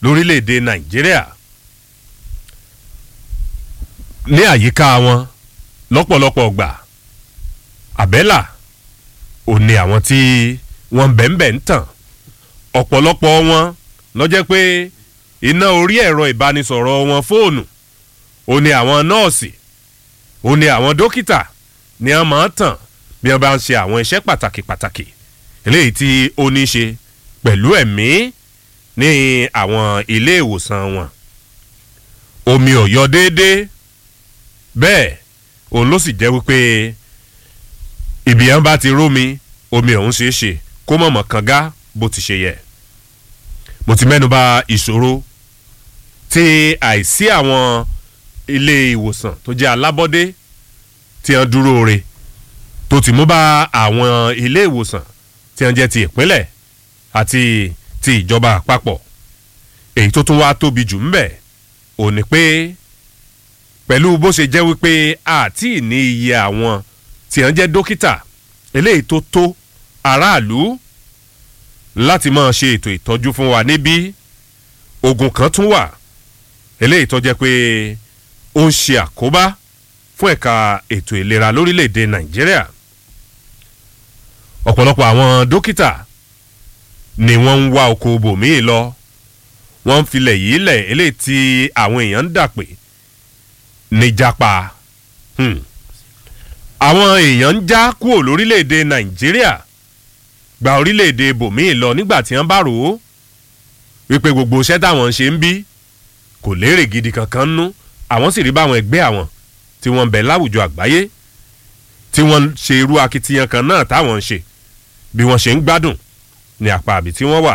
lórílẹ̀‐èdè nàìjíríà ní àyíká wọn lọ́pọ̀lọpọ̀ gbà àbẹ́là ò ní àwọn tí wọ́n ń bẹ̀ǹbẹ̀ ń tàn ọ̀pọ̀lọpọ̀ wọn lọ́jẹ́ pé iná orí ẹ̀rọ ìbánisọ̀rọ̀ wọn fóònù ò ní àwọn nọ́ọ̀sì ò ní àwọn dókítà ni wọ́n máa ń tàn bí wọ́n bá ń ṣe àwọn iṣẹ́ pàtàkì pàtàkì eléyìí tí ó ní í ṣe pẹ̀lú ẹ̀mí ní àwọn ilé ìwòsàn wọn omi ò yọ déédéé bẹ́ẹ̀ òun ló sì jẹ́ wípé ibi yẹn bá ti rómi omi ọ̀hún ṣeé ṣe kó mọ̀mọ́ kanga bó ti ṣe yẹ mo ti mẹ́nu bà ìṣòro tí àìsí àwọn ilé ìwòsàn tó jẹ́ alábọ́dé tí wọ́n dúró re tó ti mú bá àwọn ilé ìwòsàn tí wọ́n jẹ́ ti ìpínlẹ̀ àti ti ìjọba àpapọ̀ èyí tó tún wá tóbi jù ńbẹ̀ ò ní pé pẹ̀lú bó ṣe jẹ́ wípé àti ní iye àwọn tí wọ́n jẹ́ dókítà eléyìí tó tó aráàlú láti máa ṣe ètò ìtọ́jú fún wa níbí ogun kan tún wà eléyìí tó jẹ́ pé ó ń ṣe àkóbá fún ẹ̀ka ètò ìlera lórílẹ̀‐èdè nàìjíríà ọ̀pọ̀lọpọ̀ àwọn dókítà ni wọ́n ń wá oko bòmíì lọ wọ́n ń filẹ̀ yìí lẹ̀ eléyìí tí àwọn èèyàn ń dà pé níjàpá àwọn èèyàn ń já kúrò lórílẹ̀‐èdè nàìjíríà gba orílẹ̀‐èdè bòmíì lọ nígbà tí wọ́n bá rò ó wípé gbogbo iṣẹ́ táwọn ń ṣe ń bí kò lérè gidi kankan nú àwọn sì rí báwọn ẹgbẹ́ àwọn tí wọ́n ń bẹ láwùjọ àgbáyé tí wọ́n ń ṣe irú akitiyan kan náà táwọn ń ṣe bí wọ́n ṣe ń gbádùn ní apá àbí tí wọ́n wà.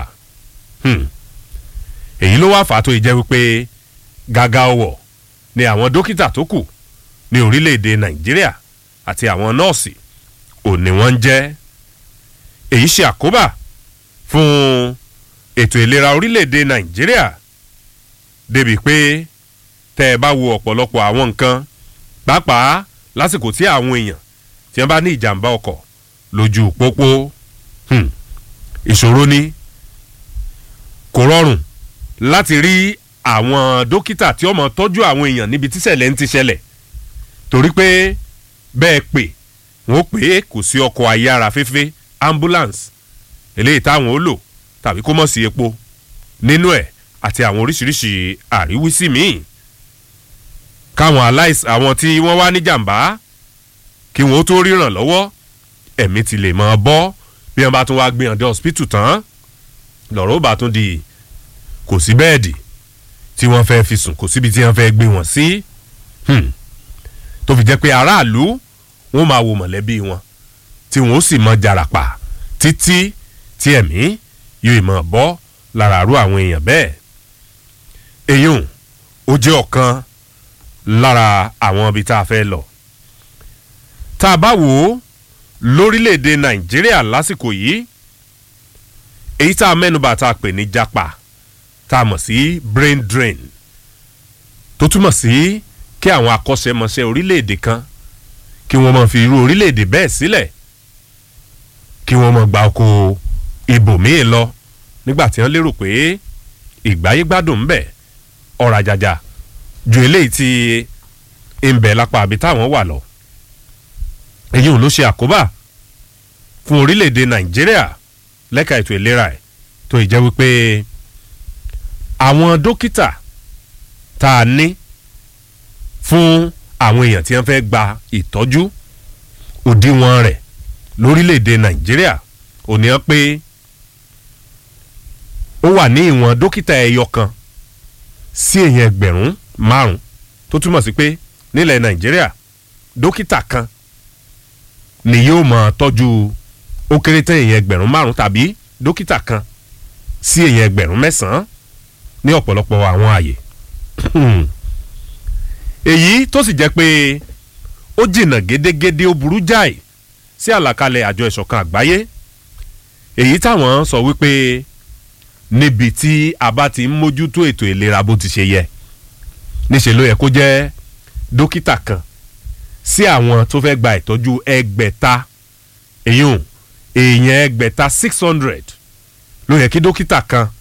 èyí ló wá fà á tó ìjẹ́ wípé gàgà ọwọ̀ ni àwọn dókítà tó kù ní orílẹ̀-èdè nàìjíríà àti àwọn nọ́ọ̀sì òní wọ́n ń jẹ́ èyí ṣe àkóbá fún ètò ìlera orílẹ̀-èdè nàìjíríà débi pé tẹ́ ẹ bá wo ọ̀pọ̀lọpọ̀ àwọn nǹkan pàápàá lásìkò tí àwọn èèyàn tí wọ́n bá ní ìjàmbá ọkọ̀ lójú pópó ìṣòro ni kò rọrùn láti rí àwọn dókítà tí ó mọ̀ tọ́jú àwọn èèyàn níbi tíṣẹ̀lẹ̀ ń ti ṣẹlẹ̀ torí pé bẹ́ẹ̀ pè wọ́n pè é kò sí ọkọ̀ ayára fẹ́fẹ́ ambulance eléyìí táwọn ó lò tàbí kó mọ̀ sí epo nínú ẹ̀ àti àwọn oríṣiríṣi àríwísí míì káwọn aláìsàn àwọn tí wọ́n wá níjàmbá kí wọ́n tó ríran lọ́wọ́ ẹ̀mí ti lè máa bọ́ bí wọ́n bá tún wá gbé hàn dé hospital tán lọ́rọ̀ ó bá tún di kò sí bẹ́ẹ̀dì tí wọ́n fẹ́ fi sùn kò síbi tí wọ́n fẹ́ gbé wọn sí tó fi jẹ́ pé aráàlú wọ́n máa wo mọ̀lẹ́bí wọn tí wọ́n sì mọ jarapa títí tí ẹ̀mí yóò mọ̀ bọ́ lára àrú àwọn èèyàn bẹ́ẹ̀ èyún ó jẹ́ ọ̀kan lára àwọn ibi tá a fẹ́ lọ tá a bá wò ó lórílẹ̀‐èdè nàìjíríà lásìkò yìí èyí tá a mẹ́nuba tá a pè ní japa tá a mọ̀ sí brain drain tó túmọ̀ sí kí àwọn akọ́ṣẹ́mọṣẹ́ orílẹ̀‐èdè kan kí wọ́n máa fi irú orílẹ̀‐èdè bẹ́ẹ̀ sílẹ̀ kí wọ́n máa gba oko ibòmíì lọ nígbà tí wọ́n lérò pé ìgbáyégbádùn ń bẹ ọ̀rọ̀ àjàjà ju eléyìí tí ń bẹ lápá àbí táwọn wà lọ èyí ò ló ṣe àkóbá fún orílẹ̀-èdè nàìjíríà lẹ́ka ètò ìlera ẹ̀ tó ì jẹ́ wípé àwọn dókítà tá a ní fún àwọn èèyàn tí wọ́n fẹ́ gba ìtọ́jú òdiwọ̀n rẹ̀ lórílẹ̀-èdè nàìjíríà ò ní ọ́ pé ó wà ní ìwọ̀n dókítà ẹyọ kan sí èèyàn ẹgbẹ̀rún márùn tó túmọ̀ sí pé nílẹ̀ nàìjíríà dókítà kan ni yóò máa tọ́jú ó kéré tán èèyàn ẹgbẹ̀rún márùn tàbí dókítà kan sí èèyàn ẹgbẹ̀rún mẹ́sàn-án ní ọ̀pọ̀lọpọ̀ àwọn àyè èyí tó sì jẹ́ pé ó jìnnà gédégédé ó burú jáì sí àlàkalẹ̀ àjọ ìṣọ̀kan àgbáyé èyí táwọn sọ wípé níbi tí a bá ti ń mójútó ètò ìlera bó ti ṣe yẹ níṣẹ́ ló yẹ kó jẹ́ dókítà kan sí àwọn tó fẹ́ gba ìtọ́jú ẹgbẹ̀ta èyún èèyàn ẹgbẹ̀ta six hundred ló yẹ kí dókítà kan